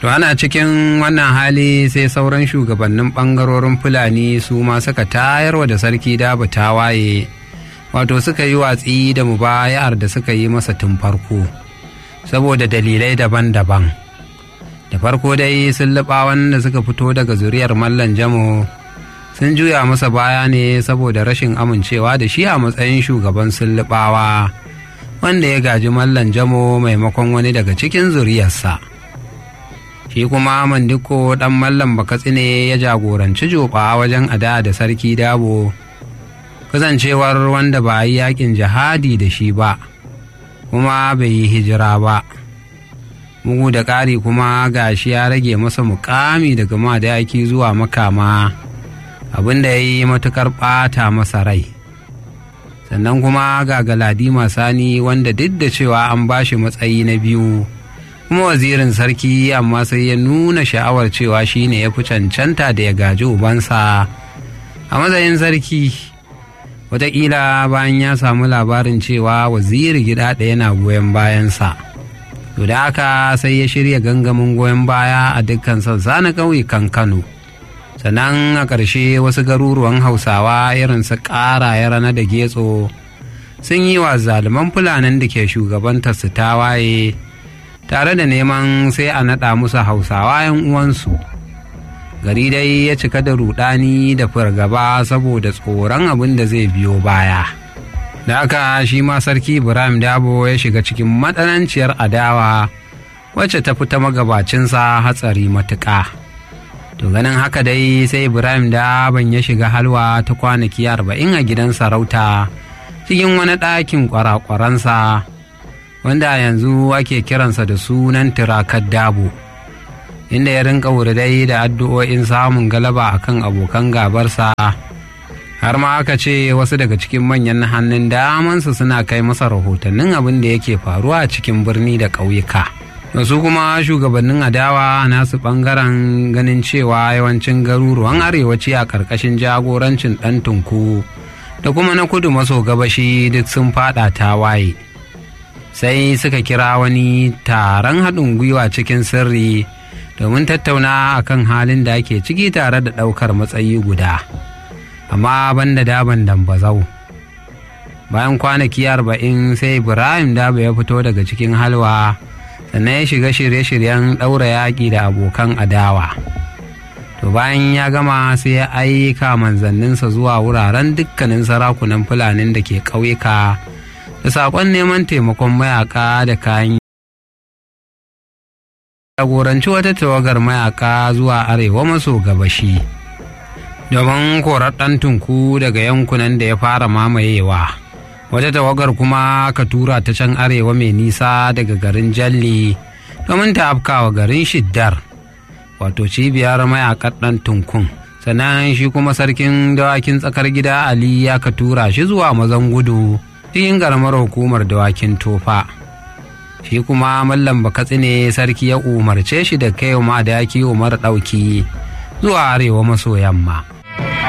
to ana cikin wannan hali sai sauran shugabannin ɓangarorin fulani su ma suka tayarwa da sarki dabu tawaye wato suka yi watsi da mubaya'ar da suka yi masa tun farko saboda dalilai daban-daban da farko dai sun wanda suka fito daga zuriyar mallan jamo sun juya masa baya ne saboda rashin amincewa da shi a matsayin shugaban sullubawa wanda ya gaji mallan jamo maimakon wani daga cikin zuriyarsa shi kuma mandiko dan mallan bakatsine ya jagoranci joba wajen ada da sarki dabo kasancewar wanda ba yi yakin jihadi da shi ba kuma bai yi hijira ba bugu da ƙari kuma gashi ya rage masa mukami daga madaki zuwa makama abin da ya yi matuƙar ɓata masa rai sannan kuma ga galadima sani wanda duk da cewa an ba shi matsayi na biyu kuma wazirin sarki amma sai ya nuna sha'awar cewa shi ne ya fi cancanta da ya gaji ubansa a matsayin sarki wataƙila bayan ya samu labarin cewa waziri gida ɗaya na goyon bayansa to da haka sai ya shirya gangamin goyon baya a dukkan sassa na ƙauyukan kano sannan a ƙarshe wasu garuruwan hausawa irin su ƙara ya rana da getso sun yi wa zaluman fulanin da ke shugabantar su tawaye tare da neman sai a naɗa musu hausawa 'yan uwansu gari dai ya cika da rudani da fargaba saboda tsoron abin da zai biyo baya da aka shi ma sarki ibrahim dabo ya shiga cikin matsananciyar adawa wacce ta fita magabacinsa hatsari matuƙa to ganin haka dai sai ibrahim daban ya shiga halwa ta kwanaki arba'in a gidan sarauta cikin wani ɗakin kwarakwaransa wanda yanzu ake kiransa da sunan tirakar dabo inda ya rinka wuridai da addu'o'in samun galaba akan abokan gabarsa har ma aka ce wasu daga cikin manyan hannun damansa suna kai masa rahotannin abin da yake faruwa a cikin birni da ƙauyuka su kuma shugabannin adawa nasu ɓangaren ganin cewa yawancin garuruwan arewaci a ƙarƙashin jagorancin ɗan tunku da kuma na kudu maso gabashi duk sun faɗa tawaye sai suka kira wani taron haɗin gwiwa cikin sirri domin tattauna akan halin da ake ciki tare da ɗaukar matsayi guda amma banda daban dambazau bayan kwanaki arba'in sai ibrahim daba ya fito daga cikin halwa sannan ya shiga shirye-shiryen ɗaura yaƙi da abokan adawa to bayan ya gama sai ya aika manzanninsa zuwa wuraren dukkanin sarakunan fulanin da ke ƙauyuka da saƙon neman taimakon mayaƙa da kayan jagoranci wata tawagar mayaka zuwa arewa maso gabashi domin korar ɗan tunku daga yankunan da ya fara mamayewa wata tawagar kuma ka tura ta can arewa mai nisa daga garin jalli domin ta afkawa garin shiddar wato cibiyar mayakar ɗan tunkun sannan shi kuma sarkin dawakin tsakar gida ali ya ka tura shi zuwa mazan gudu cikin ƙaramar hukumar dawakin tofa. shi kuma mallam bakatsi ne sarki ya umarce shi da kai ma da yaki umar ɗauki zuwa arewa maso yamma